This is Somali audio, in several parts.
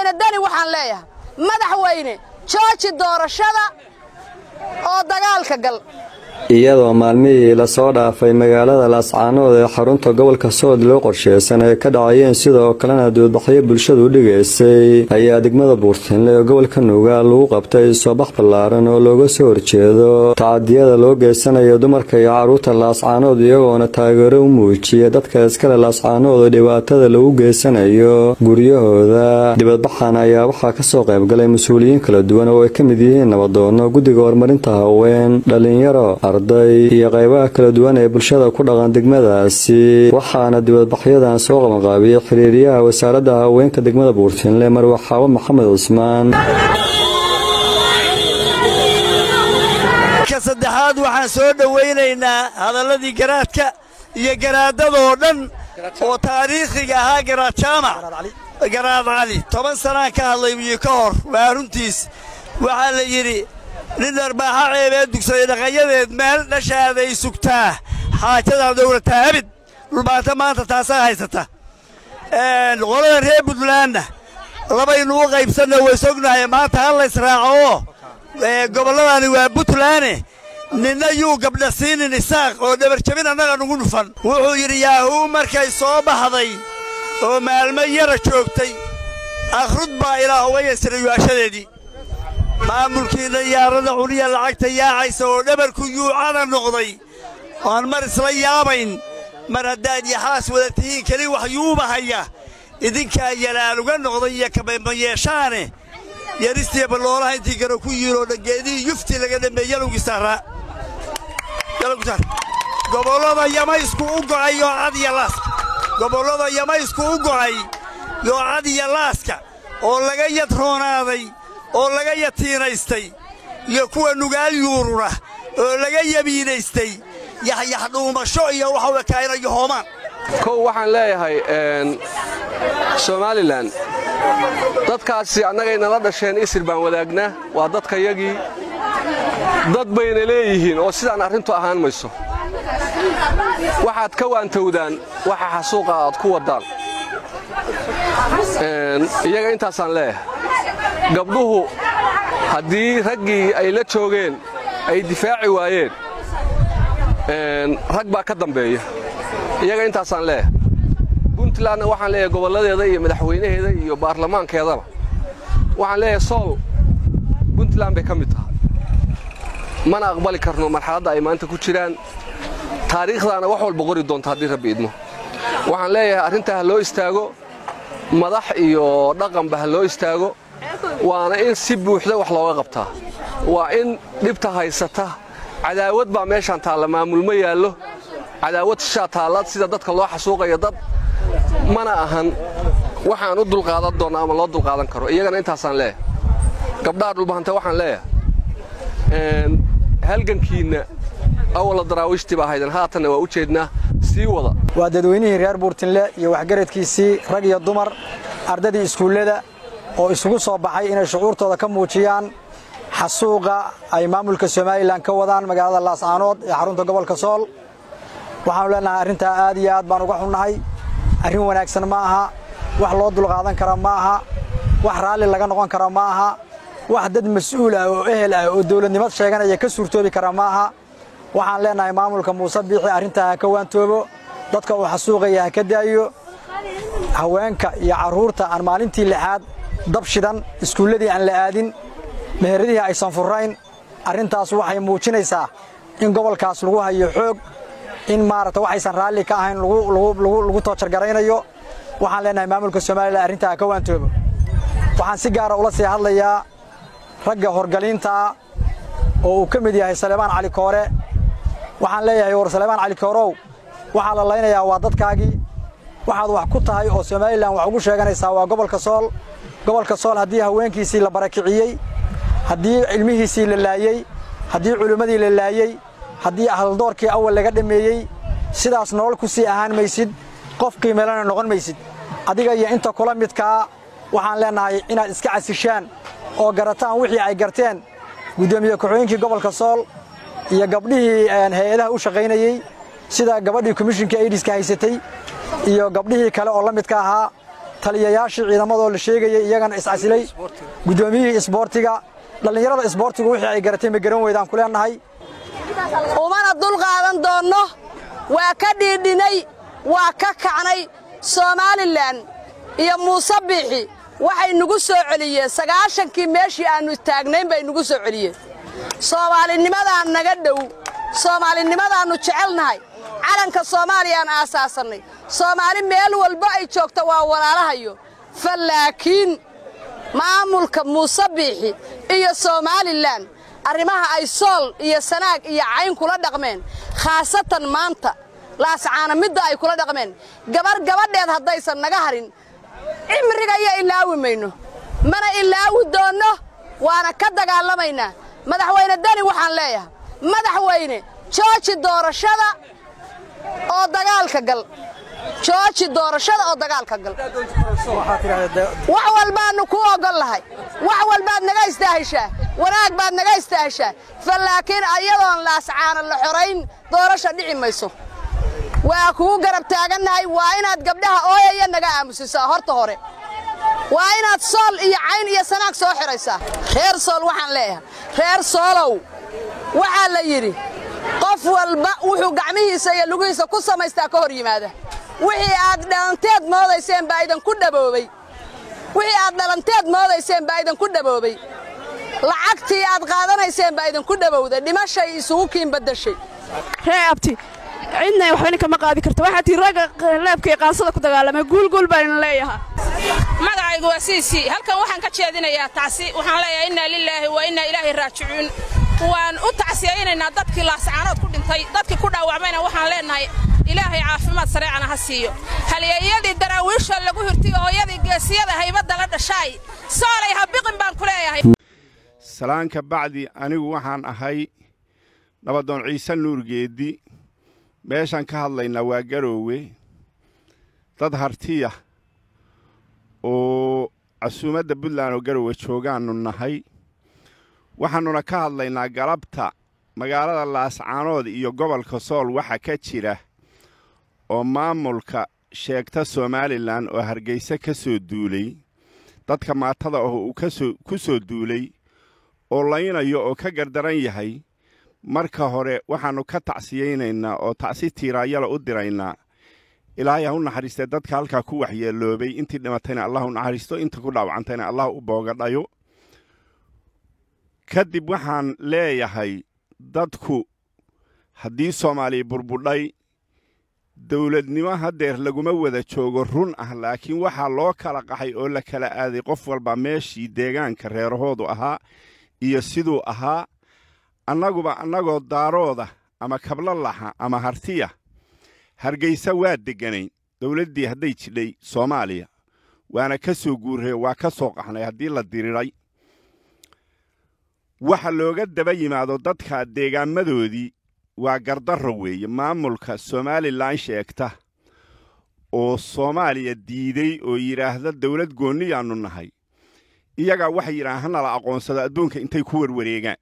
madaxweyne deni waxaan leeyahay madaxweyne jooji doorashada oo dagaalka gal iyadoo maalmihii lasoo dhaafay magaalada laascaanood ee xarunta gobolka sood loo qorsheysan ay ka dhacayeen sidoo kalena duudbaxyo bulshadu u dhigaysay ayaa degmada buurtinle ee gobolka nuugaal lagu qabtay soobax ballaaran oo looga soo horjeedo tacadiyada loo geysanayo dumarka iyo carruurta laascaanood iyagoona taageero u muujiya dadka iskale laascaanood oo dhibaatada lagu geysanayo guryahooda dibadbaxan ayaa waxaa kasoo qaybgalay mas-uuliyiin kala duwan oo ay ka mid yihiin nabadoono guddiga horumarinta haween dhalinyaro arday iyo qaybaha kala duwan ee bulshada ku dhaqan degmadaasi waxaana dibadbaxyadan soo qabanqaabiyey xiriiryaha wasaaradda haweenka degmada buurtinle marwaxaawo maxamed cusmaan ka saddexaad waxaan soo dhowaynaynaa hadalladii garaadka iyo garaadadoo dhan oo taariikhiga ahaa garaad jaamac garaad cali toban sanaan ka hadlay iyo ka hor waa runtiis waxaa la yidhi nin dharbaaxa ceebee dugsaday dhaqayadeed meel dhashaaday sugtaa xaajadaa dowlataa abid dhulbaanta maanta taasaa haysata qolada reer buntlandna labaynu u qaybsanna way sognahay maanta hal laysraaco oo gobolladani waa buntlaane ninna yuu gabdha siinin isaaq oo dhabarjabin annaga nugu dhufan wuxuu yidhi yaahuu markay soo baxday oo maalmo yara joogtay akhrud baa ilaah uga yasiray yu'ashadeedii maamulkiinna yaarada cuniya lacagta yaacaysa oo dhabarku yuucada noqday oan mar isla yaabayn mar haddaad yaxaas wada tihiin keli wax yuubahaya idinkaa yalaan uga noqday iyo kabayma yeeshaane yaristiya balloolaha intii garo ku yiiloo dhangeedihii yufti laga dhameey yalowgiisaaraa gobollada yamaysku u go'ay yoocad iyo laaska gobollada yamaysku u go'ay yoocad iyo laaska oo laga yadroonaaday oo laga yatiinaystay iyo kuwa nugaal yuurura oo laga yabiinaystay yaxyax dhuumasho iyo waxa wekaaynayo hoomaan kow waxaan leeyahay somalilan dadkaasi annagay nala dhasheen isir baan wadaagnaa waa dadkayagii dad bayna leeyihiin oo sidaan arrintu ahaan mayso waxaad ka waantowdaan waxa xasuuqa aad ku waddaan iyaga intaasaan leeyahay gabdhuhu haddii raggii ay la joogeen ay difaaci waayeen rag baa ka dambeeya iyaga intaasaan leeyahay puntlandna waxaan leeyahay gobolladeeda iyo madaxweynaheeda iyo baarlamaankeedaba waxaan leeyahay sool puntland bay ka mid tahay mana aqbali karno marxaladda ay maanta ku jiraan taariikhdaana wax walba qori doonta haddii rabbi idmo waxaan leeyahay arrintaa ha loo istaago madax iyo dhaqanba ha loo istaago waana in si buuxda wax looga qabtaa waa in dhibta haysata cadaawad baa meeshaan taalla maamulma yaallo cadaawad shaa taalla sida dadka loo xasuuqayo dad mana ahan waxaan u dulqaadan doonna ama loo dulqaadan karo iyagana intaasaan leeyahay gabdhaha dhulbahanta waxaan leeyahay halgankiinna awalla daraawiishtii baa haydan haatanna waa u jeednaa sii wada waa dadweynihii reer buurtinle iyo waxgaradkiisii rag iyo dumar ardadii iskuullada oo isugu soo baxay inay shucuurtooda ka muujiyaan xasuuqa ay maamulka somalilan ka wadaan magaalada laascaanood ee xarunta gobolka sool waxaanu leenahay arrintaa aad iyo aad baan uga xunnahay arrin wanaagsan ma aha wax loo dulqaadan kara ma aha wax raalli laga noqon kara ma aha wax dad mas'uul ah oo ehel ah oo dawladnimad sheeganaya ka suurtoobi kara ma aha waxaan leenahay maamulka muuse biixi arrintaa ha ka waantoobo dadka uu xasuuqaya ha ka daayo haweenka iyo carruurta aan maalintii lixaad dab shidan iskuulladii aan la aadin meheradihii aysan furrayn arrintaas waxay muujinaysaa in gobolkaas lagu hayo xoog in maaragta waxaysan raalli ka ahayn lagu toojargaraynayo waxaan leenahay maamulka somalilan arrintaa ha ka waantoobo waxaan si gaara ula sii hadlayaa ragga horgaliintaa oo uu ka mid yahay saleebaan cali koore waxaan leeyahay war saleebaan cali koorow waxaa la laynayaa waa dadkaagii waxaad wax ku tahay oo somalilan wax ugu sheeganaysaa waa gobolka sool gobolka sool haddii haweenkiisii la barakiciyey haddii cilmihiisii la laayey haddii culimmadii la laayey haddii ahldoorkii awal laga dhammeeyey sidaas nolol ku sii ahaan maysid qof qiimeelana noqon maysid adiga iyo inta kula midkaa waxaan leennahay inaad iska casishaan oo garataan wixii ay garteen guddoomiye ku-xigeenkii gobolka sool iyo gabdhihii hay-adaha u shaqaynayey sida gabadhii komishinka aidiska haysatay iyo gabdhihii kale oo la midka ahaa taliyayaashii ciidamadoo la sheegayay iyagana iscasilay guddoomiyihii isboortiga dhallinyarada isboortigu wixii ay garatay ma garan weydaan ku leennahay umana dulqaadan doonno waa ka dhiidhinay waa ka kacnay somalilan iyo muuse biixi waxay nugu soo celiyeen sagaashankii meeshii aannu taagnayn bay nugu soo celiyeen soomaalinimadaan naga dhow soomaalinimadaannu jecelnahay calanka soomaaliyaan aasaasannay soomaali meel walba ay joogto waa walaalahayo fa laakiin maamulka muuse biixi iyo somalilan arrimaha ay sool iyo sanaag iyo cayn kula dhaqmeen khaasatan maanta laascaana midda ay kula dhaqmeen gabar gabadheed haddaysan naga harin cimrigaya ilaawi mayno mana ilaawi doonno waana ka dagaalamaynaa madaxweyne deni waxaan leeyahay madaxweyne jooji doorashada oo dagaalka gal jooji doorashada oo dagaalka gal wax walbaannu ku oggol lahay wax walbaad naga istaahishaa wanaag baad naga istaahishaa fa laakiin ayadoon laascaana la xorayn doorasha dhici mayso waa kugu garab taagannahay waa inaad gabdhaha ooyaya naga aamusisaa horta hore waa inaad sool iyo cayn iyo sanaag soo xidhaysaa reer sool waxaan leeyahay reer soolow waxaa la yidhi qof walba wuxuu gacmihiisa iyo lugihiisa ku samaystaa ka hor yimaada wixii aad dhalanteed moodayseen baa idinku dhaboobay wixii aad dhalanteed moodayseen baa idinku dhaboobay lacagtii aad qaadanayseen baa idinku dhabowday dhimashay isugu kiin baddashay ree abti cidna waxbana kama qaadi karto waxaa tii ragga leebka iyo qaansada ku dagaalamay guulguul baan idin leeyahaa magacaygu waa siisii halkan waxaan ka jeedinayaa tacsi waxaan leeyahay innaa lilaahi wa innaa ilaahi raajicuun waan u tacsiyaynaynaa dadkii laascaanood ku dhintay dadkii ku dhaawacmayna waxaan leennahay ilaahay caafimaad sareecana ha siiyo halyeeyadii daraawiisha lagu hirtiyo hooyadii geesiyada haybadda la dhashaay soolay ha biqin baan ku leeyahay salaanka bacdi anigu waxaan ahay nabadoon ciise nuurgeeddi meeshaan ka hadlaynaa waa garoowe dad hartiya oo casuumadda puntland oo garoowe joogaannu nahay waxaannuna ka hadlaynaa galabta magaalada laascaanood iyo gobolka sool waxa ka jira oo maamulka sheegta somalilan oo hargeysa ka soo duulay dadka maatada ah uu ku soo duulay oo laynayo oo ka gardaran yahay marka hore waxaannu ka tacsiyaynaynaa oo tacsi tiiraayala u diraynaa ilaahay ha u naxariistee dadka halkaa ku waxyeeloobay intii dhimatayna allah u naxariisto inta ku dhaawacantayna allah u boogadhayo kadib waxaan leeyahay dadku haddii soomaaliya burbudhay dawladnimo haddeer laguma wada joogo run ah laakiin waxaa loo kala qaxay oo la kala aaday qof walba meeshii deegaanka reerahoodu ahaa iyo siduu ahaa annaguba annagoo daarooda ama kablalaxa ama hartiya hargaysa waa degganayn dawladdii hadday jidhay soomaaliya waana ka soo guurree waa ka soo qaxnay haddii la diriray waxa looga daba yimaado dadka deegaamadoodii waa gardarro weeye maamulka somalilan sheegta oo soomaaliya diiday oo yidhaahda dawlad goonniyaannu nahay iyagaa waxay yidhahaan hanala aqoonsado adduunka intay ku warwareegaan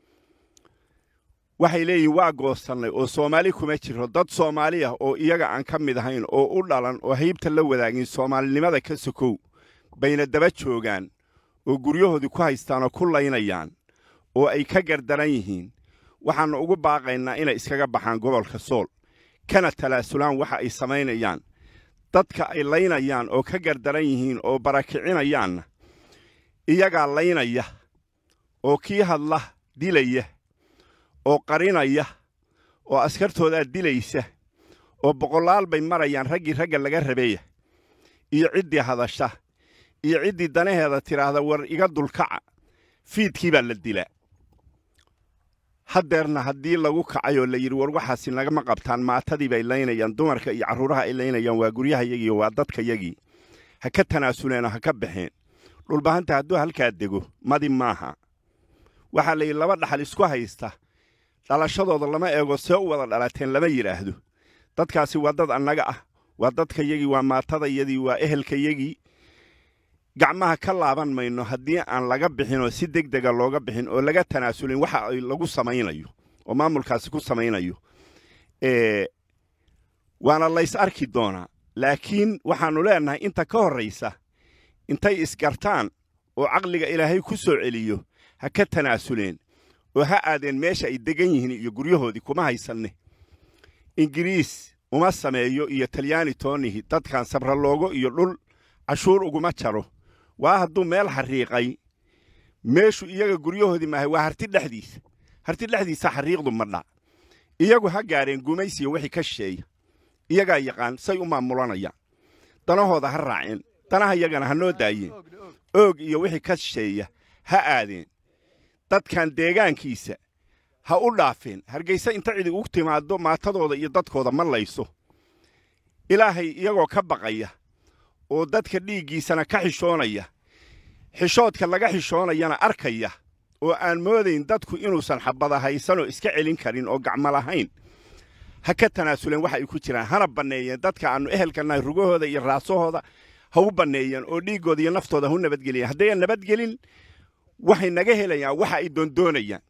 waxay leeyihin waa goosannay oo soomaali kuma jiro dad soomaali ah oo iyaga aan ka mid ahayn oo u dhalan oo haybta la wadaagin soomaalinimada ka sokow bayna daba joogaan oo guryahoodii ku haystaan oo ku laynayaan oo ay ka gardaran yihiin waxaannu ugu baaqaynaa inay iskaga baxaan gobolka sool kana talaasulaan waxa ay samaynayaan dadka ay laynayaan oo ka gardaran yihiin oo barakicinayaanna iyagaa laynaya oo kii hadla dilaya oo qarinaya oo askartoodaa dilaysa oo boqolaal bay marayaan raggii ragga laga rabeeya iyo ciddii hadasha iyo ciddii danaheeda tidhaahda war iga dulkaca fiidkii baa la dilaa haddeerna haddii lagu kacay oo la yidhi war waxaasi nagama qabtaan maatadii bay laynayaan dumarka iyo carruuraha ay laynayaan waa guryahayagii waa dadkayagii ha ka tanaasuleenoo ha ka baxeen dhulbahanta hadduu halkaa dego madi maaha waxaa la yidhi laba dhaxal isku haysta dhalashadooda lama eego see u wada dhalateen lama yidhaahdo dadkaasi waa dad annaga ah waa dadkayagii waa maatadayadii waa ehelkayagii gacmaha ka laaban mayno haddii aan laga bixin oo si deg dega looga bixin oo laga tanaasulin waxa ay lagu samaynayo oo maamulkaasi ku samaynayo waana lays arki doonaa laakiin waxaannu leennahay inta ka horraysa intay isgartaan oo caqliga ilaahay ku soo celiyo ha ka tanaasuleen oo ha aadeen meesha ay degan yihiin iyo guryahoodii kuma haysanne ingiriis uma sameeyo iyo talyaani toonihi dadkan sabraloogo iyo dhul cashuur uguma jaro waa hadduu meel xariiqay meeshu iyaga guryahoodii maahay waa harti dhexdiisa harti dhexdiisa xariiqdu madha iyagu ha gaadheen gumaysiya wixii ka shisheeya iyagaa yaqaan say u maamulanayaan danahooda ha raaceen danaha iyagana ha noo daayeen oog iyo wixii ka shisheeya ha aadeen dadkan deegaankiisa ha u dhaafeen hargayse inta cidi ugu timaaddo maatadooda iyo dadkooda ma layso ilaahay iyagoo ka baqaya oo dadka dhiiggiisana ka xishoonaya xishoodka laga xishoonayana arkaya oo aan moodayn dadku inuusan xabada haysanoo iska celin karin oo gacmo lahayn ha ka tanaasuleen waxa ay ku jiraan hana banneeyeen dadka aannu ehelka nahay rugahooda iyo raasahooda ha u banneeyeen oo dhiiggooda iyo naftooda ha u nabadgeliyeen haddayan nabadgelin waxay naga helayaan waxa ay doondoonayaan